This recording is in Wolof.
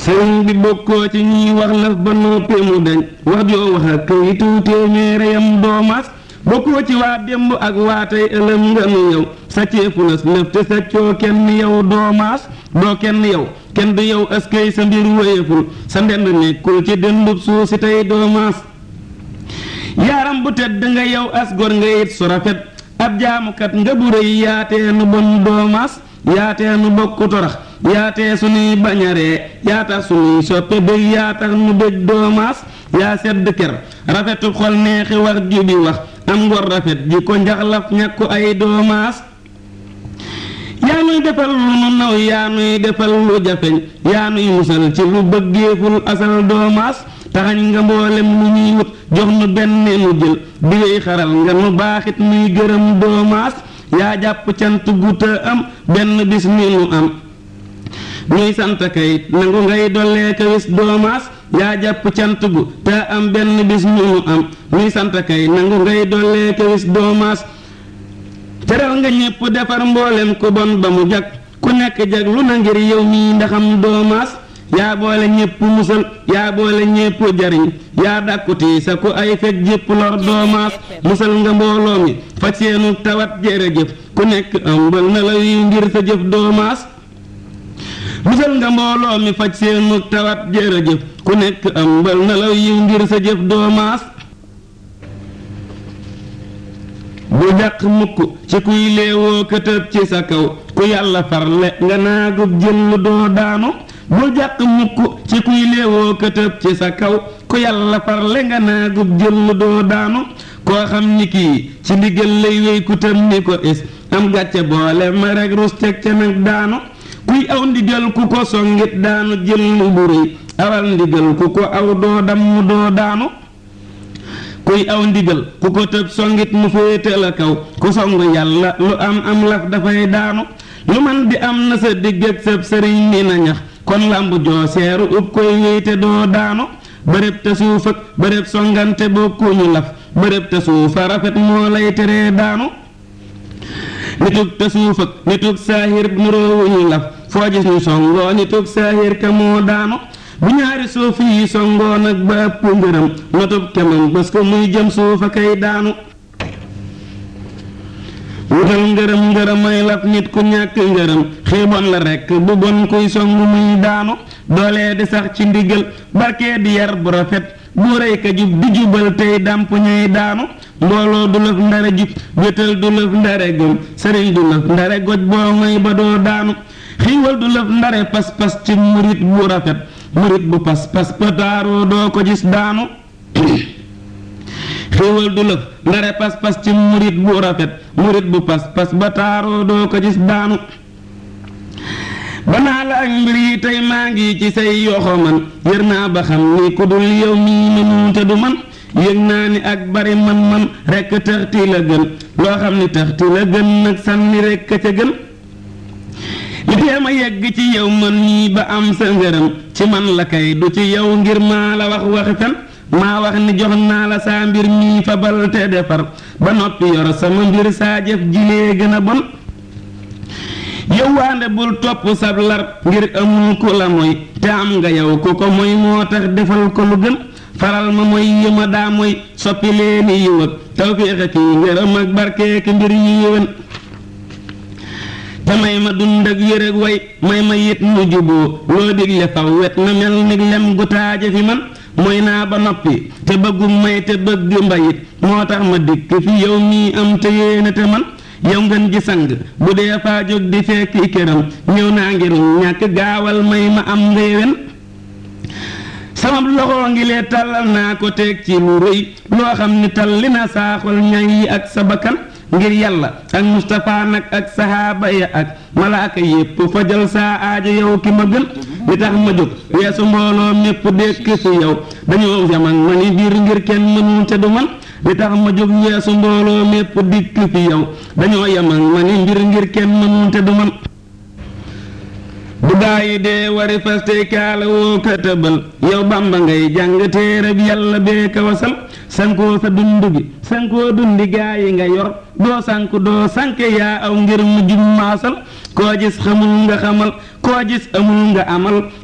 sëriñ bi bokkoo ci ñuy wax laf ba noppi mu dañ wax joo wax ak këyitu téeméere yam doomaas bokkoo ci waa démb ak waa tey ëlëm nga nu yow sa ceefu nas lëf te sa coo kenn yow doomaas doo kenn yow kenn du yow askay sa mbir wéyeful sa ndend nekkul ci dëndub suuf si tey doomaas yaaram bu tedd nga yow as gor nga it su rafet ab jaamukat nga bu rëy yaatee nu bon doomaas yaatee nu bokk torax yaatee sunuy bañaree yaa tax sunuy soppe bëgg yaa tax nu bëgg doomaas yaa sedd ker rafetu xol neexi wax jubi wax am ngor rafet ji ko njaxlaf ñàkku ay doomaas yaa nuy defal lu nu naw yaa nuy defal lu jafeñ yaa nuy musal ci lu bëggeeful asal doomaas taxañ nga mboolem lu ñuy wut jox nu benn nu jël di wéy xaral nga nu baaxit nuy gërëm doomaas yaa jàpp cant gu te am benn bis ni nu am ñuy sant kay nangu ngay dollee ka wis doomaas yaa jàpp cant gu te am benn bis ni nu am ñuy sant kay nangu ngay dollee ka wis doomaas teral nga ñépp defar mboolem ku bon ba mu jag ku nekk jag lu na ngir yow mii ndaxam doomaas yaa boole ñépp musal yaa boole ñépp jariñ yaa dàkkuti sa ku ay fekk jépp lor doomaas musal nga mbooloo mi faj seenu tawat jërëjëf ku nekk ëmbal na la yu ngir sa jëf doomaas musal nga mbooloo mi faj seenu tawat jërëjëf ku nekk ëmbal na la yu ngir sa jëf doomaas bu jàq mukk ci kuy léewoo këtëb ci sa kaw ku yàlla farle nga naagub jël doo daanu bu jàq mukk ci kuy léewoo këtëb ci sa kaw ku yàlla farle nga naagub jël doo daanu koo xam ni kii ci ndigal lay wéy ku tëm ni ko is am gàcce boole ma rek rus teg ca nag daanu kuy aw ndigal ku ko songit daanu jël bu rëy awal ndigal ku ko aw doo damm doo daanu kuy aw ndigal ku ko tëb songit mu féete la kaw ku song yàlla lu am am laf dafay daanu lu man di am na sa digg ak sëb sëriñ ni na ñax kon làmb joo seeru ub koy wéyte doo daanu bërëb te suuf ak bërëb songante bokkuñu laf bërëb te suufa rafet moo lay teree daanu nitug te suuf ak nitug saahir nuroowuñu laf foo gis ñu songoo nitug saahir ka moo daanu bu ñaari suuf yi songoo nag ba ëpp ngërëm notub kemam bés ko muy jëm suufa kay daanu wutal ngërëm ngërëmay laf nit ku ñàkk ngërëm xiibon la rekk bu bon kuy song muy daanu doolee di sax ci ndigal barkee di yar bu rafet bu rëy ka jub di jubal tey dàmp ñuy daanu mbooloo du lëf ndare jub wétal du lëf ndare gëm sëriñ du lëf ndare goj boo ngoy ba doo daanu xiiwal du lëf ndare pas-pas ci murit bu rafet murit bu pas-pas pataaroo doo ko gis daanu xéewal du lëf ndare pas-pas ci murit bu rafet murit bu pas-pas ba taaroo doo ko gis daanu banaa la ak mbir yi tey maa ngi ci say yoxo man yër naa ba xam ni ku dul yow mii mënu te du man yëg naa ni ak bari man-man rekk taxti la gën loo xam ni taxti la gën nag sànni rekk ca gën li tee ma yegg ci yow man ñii ba am sa ngërëm ci man la kay du ci yow ngir maa la wax waxi fen maa wax ni jox naa la saa mbir mii fa bal te defar ba noppi yor sama mbir saa jëf jilee gën a bon yow waande bul topp sab lar ngir amul ku la moy te am nga yow ku ko moy moo tax defal ko lu gën faral ma moy yi ma daa moy soppi leeni yiw ak tawfiix ak ngërëm ak barkeek mbir yi yéwén te may ma dund ak yër ak way may ma yit nu juboo loo digle faw wet na mel ni lem gu taaje fi man mooy naa ba noppi te bëggu may te bëgg mbayit moo tax ma dikk fi yow mii am te yéene te man yow ngeen ji sang bu dee faa jóg di fekki këram ñëw naa ngir ñàkk gaawal may ma am réewen sama loxo ngi lee tàllal naa ko teg ci lu rëy loo xam ni talli na saaxol ñay yi ak sa bakkan ngir yàlla ak Mustapha nag ak sahaaba ya ak malaaka yépp fajal saa aajo yow ki ma gën li tax ma jóg weesu mbooloo mépp dékk fi yow dañoo yam ak ma ni biir ngir kenn mënul te du man li tax ma jóg weesu mbooloo mépp dikk fi yow dañoo yam ak ma ni mbir ngir kenn mënul te du man bu gaa yi dee wari faste kaala woo këtëbal yow bamba ngay jàng téereb yàlla bee ka wasal sankoo sa dund gi sankoo dundi gaa yi nga yor doo sanku doo sanke yaa aw ngir mu jum maasal koo gis xamul nga xamal koo gis amul nga amal